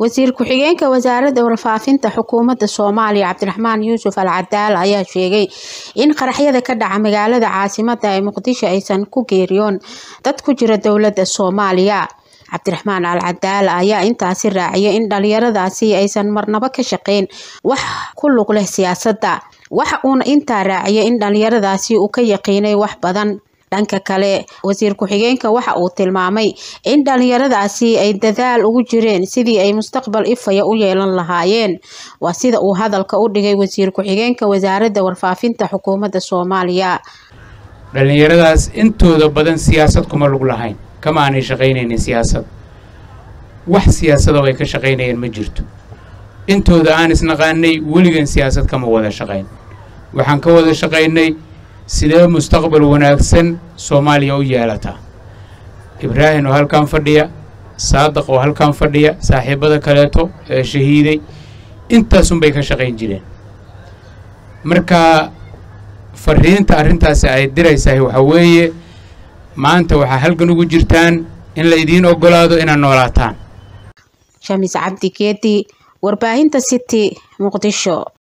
wasiir ku-xigeenka wasaaradda warfaafinta xukuumadda soomaaliya cabdiraxmaan yuusuf al cadaal ayaa sheegay in qaraxyada ka dhaca magaalada caasimada ee muqdisho aysan ku geeriyoon dad ku jira dowladda soomaaliya cabdiraxmaan al cadaal ayaa intaasi raaciyay in dhalinyaradaasi aysan marnabo ka shaqeyn wax ku lug leh siyaasadda waxa uuna intaa raaciyay in dhalinyaradaasi uu ka yaqiinay wax badan dhanka kale wasiir ku-xigeenka waxa uu tilmaamay in dhalinyaradaasi ay dadaal ugu jireen sidii ay mustaqbal ifaya u yeelan lahaayeen waa sida uu hadalka u dhigay wasiir ku-xigeenka wasaaradda warfaafinta xukuumadda soomaaliya dhallinyaradaas intooda badan siyaasad kuma lug lahayn kama aanay shaqaynaynin siyaasad wax siyaasadoo ay ka shaqaynayeen ma jirto intooda aan isnaqaanay weligan siyaasad kama wada shaqayn waxaan ka wada shaqaynay sidee mustaqbal wanaagsan soomaaliya u yeelataa ibraahim oo halkan fadhiya saadaq oo halkan fadhiya saaxiibada kaleeto ee shahiiday intaasunbay ka shaqayn jireen marka fariinta arrintaasi ay diraysahay waxaa weeye maanta waxaa halgan ugu jirtaan in la idiin ogolaado inaad noolaataan shamis cabdi geedi warbaahinta city muqdisho